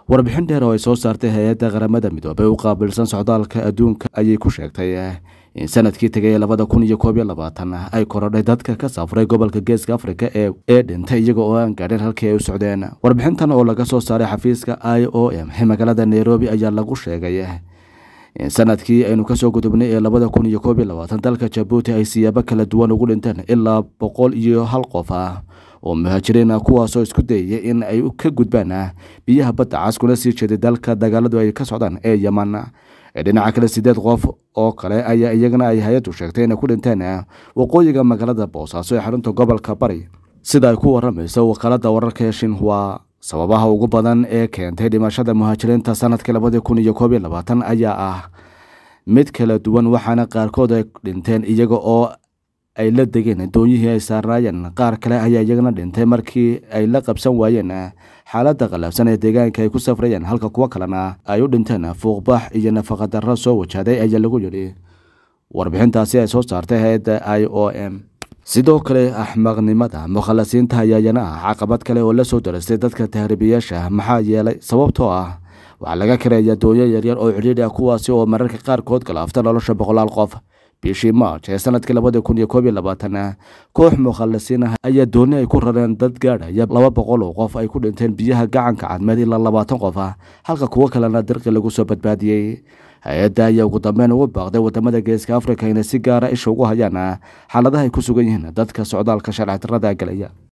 warbixin dheer oo ay soo saartay hay-adda qaramada midoobey u qaabilsan socdaalka adduunka ayay ku sheegtay in sanadkii tegay labada kun iyo koob iyo labaatan ay korodhay dadka ka safray gobolka geeska afrika ee dhintay iyaga oo aan gaadhin halkii ay u socdeen warbixintan oo laga soo saaray xafiiska i o m ee magaalada nairobi ayaa lagu sheegay in sanadkii aynu kasoo gudubnay ee labada kun iyo koob iyo labaatan dalka jabuuti ay siyaabo kala duwan ugu dhinteen ilaa boqol iyo hal qof ah oo muhaajiriin ah kuwaasoo isku dayaya in ay ka gudbaan biyaha badda cas kuna sii jeeday dalka dagaaladu ay ka socdaan ee yeman dhinaca kale sideed qof oo kale ayaa iyagana ay hay-addu sheegtay inay ku dhinteen waqooyiga magaalada boosaaso ee xarunta gobolka bari sida ay ku waramayso wakaalada wararka ee shinhua sababaha ugu badan ee keentay dhimashada muhaajiriinta sanadkii labadii kun iyo koob iyo labaatan ayaa ah mid kala duwan waxaana qaarkood ay dhinteen iyaga oo ay la degeen doonyihii ay saarnaayeen qaar kale ayaa iyagana dhintay markii ay la qabsan waayeen xaaladda qallafsan ee deegaanka ay ku safrayeen halka kuwo kalena ay u dhinteen fuuqbax iyo nafaqadarro soo wajahday ayaa lagu yidhi warbixintaasi ay soo saartay hay-adda i o m sidoo kale axmaqnimada mukhalasiinta ayaa iyana ah caqabad kale oo la soo darastay dadka tahriibiyaasha maxaa yeelay sababtoo ah waxaa laga kareeyaa doonyo yaryar oo cidhiidhi ah kuwaasi oo mararka qaarkood galaafta nolosha boqolaal qof bishii march ee sanadkii labadii kun iyo koob iyo labaatan koox mukhalasiin ah ayaa dooni ay ku rareen dad gaadhaya laba boqol oo qof ay ku dhinteen biyaha gacanka cadmeed ilaa labaatan qof ah halka kuwo kalena dirqi lagu soo badbaadiyey hay-adda ayaa ugu dambeyn ugu baaqday wadamada geeska afrika inay si gaara isha ugu hayaan xaaladaha ay ku sugan yihiin dadka socdaalka sharci darrada galaya